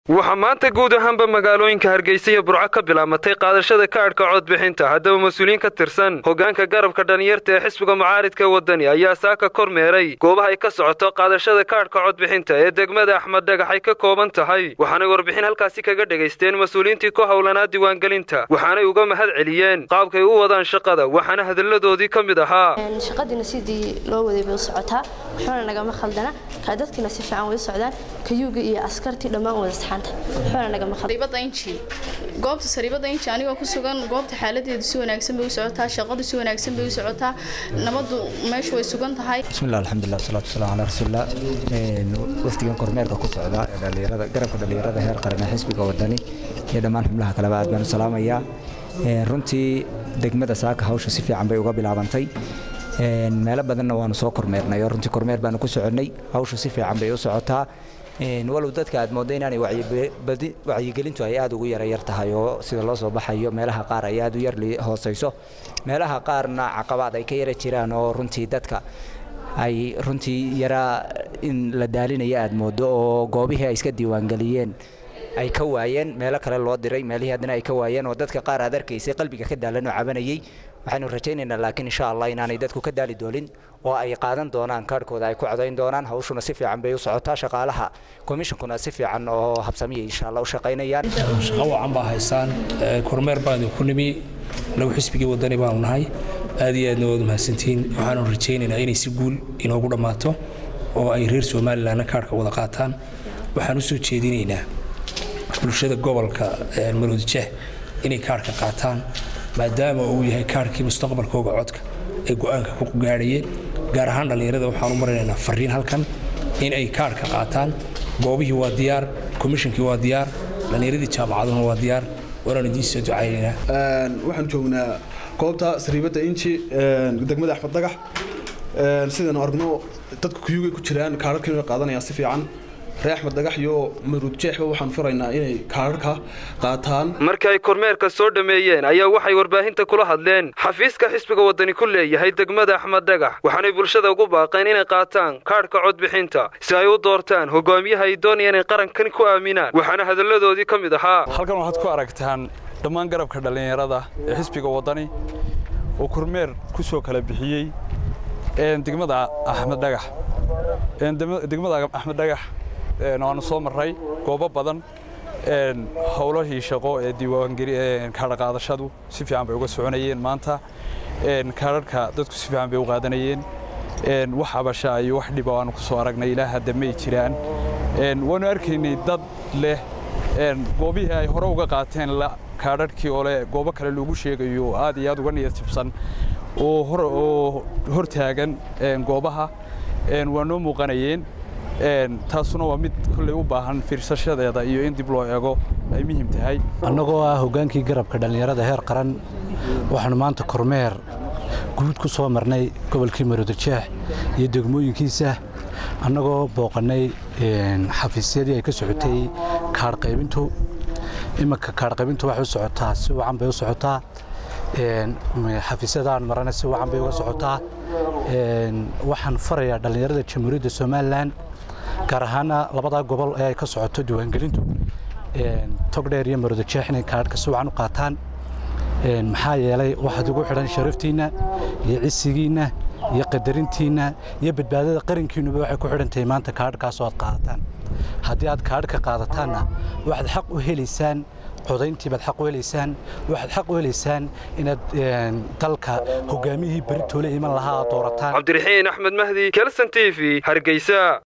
waxaa maanta guud ahaanba magaalooyinka hargeysa iyo burco ka bilaamatay qaadashada kaadhka codbixinta haddaba mas-uuliyiin ka tirsan hoggaanka garabka dhalinyarta ee xisbiga mucaaridka waddani ayaa saaka kormeeray goobaha ay ka socoto qaadashada kaadhka codbixinta ee degmada axmed dhagax ay ka kooban tahay waxaanay warbixin halkaasi kaga dhegaysteen mas-uuliyiintii ku howlanaa diiwaangelinta waxaanay uga mahad celiyeen qaabkay u wadaan shaqada waxaana hadalladoodii ka mid ahaa shaqadiina sidii loo waday bay u socotaa waxbana nagama khaldana kaa dadkiina si fiican way u socdaan kayuuga iyo askartii dhammaan wada saxaanta waxbana nagama sariibada inji goobta sariibada inji anigoo ku sugan goobta xaaladeedu si wanaagsan bay u socotaa shaqadu si wanaagsan bay u socotaa nabadu meeshu way sugan tahay bismillah alxamdulilah wasalaatu wasalaamu calaa rasuulillah wafdigan kormeerka ku socda ee dhalinyarada garabka dhalinyarada heer qaran ee xisbiga wadani iyo dhammaan xubnaha kaleba aad baan u salaamayaa runtii degmada saaka hawsha si fiican bay uga bilaabantay meelo badanna waanu soo kormeernay oo runtii kormeer baanu ku soconnay hawshu si fiican bay u socotaa walow dadka aad mooddo inaanay wacyigelintu ay aad ugu yarayar tahay oo sida loo soo baxayo meelaha qaar ay aad u yar hoosayso meelaha qaarna caqabaad ay ka yara jiraan oo runtii dadka ay runtii yaraa in la daalinaya aad mooddo oo goobihii ay iska diiwaangeliyeen ay ka waayeen meelo kale loo diray meelihii haddana ay ka waayeen oo dadka qaar aad arkaysay qalbiga ka daalan oo cabanayay waxaynu rajaynaynaa laakiin insha allah inaanay dadku ka daali doonin oo ay qaadan doonaan kaadhkooda ay ku codayn doonaan hawshuna si fiican bay u socotaa shaqaalaha komishinkuna si fiican oo habsamiya insha allah u shaqaynayaan shaqo wacan baa haysaan kormeer baan idinku nimi nagu xisbigii wadani baanu nahay aad iyo aadna waad mahadsantihiin waxaanu rajaynaynaa inay si guul inoogu dhammaato oo ay reer somalilanna kaadhka wada qaataan waxaan u soo jeedinaynaa bulshada gobolka maroodijah inay kaadhka qaataan maadaama uu yahay kaadhkii mustaqbalkooga codka ay go'aanka ku gaadhayeen gaar ahaan dhallinyarada waxaan u marinaynaa fariin halkan in ay kaadhka qaataan goobihii waa diyaar komishinkii waa diyaar dhallinyaradii jaamacaduna waa diyaar waanaan idiin soo ducaynaynaa waxaan joognaa goobta sariibadda inji degmada axmed dagax sidaynu aragno dadku kuyugay ku jiraan kaadharkiina way qaadanayaan si fiican ree axmed dhagax iyo maruud jeexba waxaan furaynaa inay kaadharka qaataan markii ay kormeerka soo dhammeeyeen ayaa waxay warbaahinta kula hadleen xafiiska xisbiga waddani ku leeyahay degmada axmed dhagax waxaanay bulshada ugu baaqeen inay qaataan kaadhka codbixinta si ay u doortaan hogaamiyaha ay doonayaan inay qarankan ku aaminaan waxaana hadalladoodii ka mid ahaa halkan waxaad ku aragtaan dhammaan garabka dhallinyarada ee xisbiga waddani oo kormeer ku soo kala bixiyey degmada axmed dhagax degmada axmed dhagax waanu soo marray goobo badan howlahii shaqo ee diiwaankaadhaqaadashadu si fiican bay uga soconayeen maanta kaadharhka dadku si fiican bay u qaadanayeen wax abasha iyo wax dhiba aanu ku soo aragnay ilaa hadda may jiraan waanu arkaynay dad leh goobihii ay hore uga qaateen kaadharhkii oo leh goobo kale loogu sheegayo aad iyo aad uga niyad jibsan oo hor taagan goobaha waa noo muuqanayeen taasuna waa mid kolley u baahan fiirsashadeeda iyo in dib loo eego ay muhiim tahay annagoo ah hoggaankii garabka dhallinyarada heer qaran waxaanu maanta kormeer guud ku soo marnay gobolkii maroodijeex iyo degmooyinkiisa annagoo booqannay xafiisyadii ay ka socotay kaadhqaybintu iminka kaadhqaybintu waxay u socotaa si wacan bay u socotaa xafiisyadaan marana si wacan bay uga socotaa waxaan farayaa dhallinyarada jamhuuriyadda somalilan gaar ahaana labadaa gobol ee ay ka socoto diiwaangelintu togdheer iyo maroodijeex inay kaadhka si wacan u qaataan maxaa yeelay waxaad ugu xidhan sharaftiinna iyo cisigiinna iyo qadarintiinna iyo badbaadada qarankiinnuba waxay ku xidhan tahay maanta kaadhkaasoo aad qaadataan haddii aad kaadhka qaadataanna waxaad xaq u helaysaan codayntii baad xaq u helaysaan waxaad xaq u helaysaan inaad dalka hogaamiyihii beritoole iman lahaa aad doorataan cabdiraxiin axmed mahdi kelson t v hargeysa